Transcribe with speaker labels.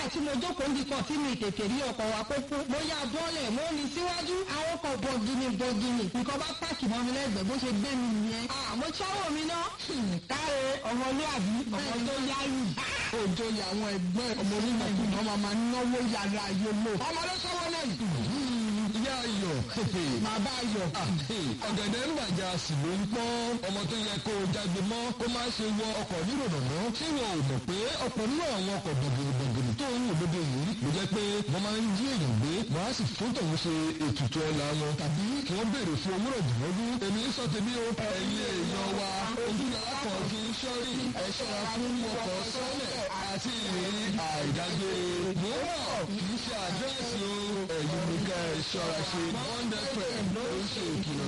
Speaker 1: tí mo jókòó ń dikọ̀ tí mi tètè rí ọkọ̀ wa pópó mo yá bọ́ọ̀lẹ̀ mo ní síwájú àwọn ọkọ̀ bọ̀gìnì bọ̀gìnì nǹkan bá pààkì mọ́ mi lẹ́gbẹ̀ẹ́ bó ṣe gbé mi nìyẹn. àmọ́ sáwọ́ mi ná káre ọmọlúwàbí ọmọ tó yáyì. òjò yà àwọn ẹgbẹ́ ọmọ onímọ̀kùnrin ọmọ máa ń náwó yàrá ayé lò. ọmọ ló sọ́wọ́ náà yìí.
Speaker 2: ìyá ayọ̀
Speaker 1: bàbá ayọ̀.
Speaker 2: ọ̀gẹ̀dẹ̀ ń bàjá sì ló ń pọ́n ọmọ tó yẹ kó o jágbe mọ́ kó má ṣe wọ ọkọ̀ níròdọ̀nà tí wọn ò mọ̀ pé ọ̀pọ̀ nínú àwọn ọkọ̀ bọ̀gìnìbọ̀gìnì tó ń wò lóde yìí ló jẹ́ pé wọ́n máa ń jí èèyàn gbé wọ́n á sì fún tòun ṣe ètùtù ọ̀la wọn tàbí kí wọ́n béèrè fún owó rọ̀jùmọ́dún èmi sọ tèmi o ẹ̀yin èèyàn wa ojú làákọ̀ kí n ṣọ́rí ẹ ṣọ́ra fún ọkọ̀ sọ́lẹ̀ àti ìrírí àìdágbére mìíràn kì í ṣe àdírẹ́sì o ẹ̀yin nìkan ẹ̀ ṣọ́ra ṣe one hundred ló ń ṣe ìkìlọ̀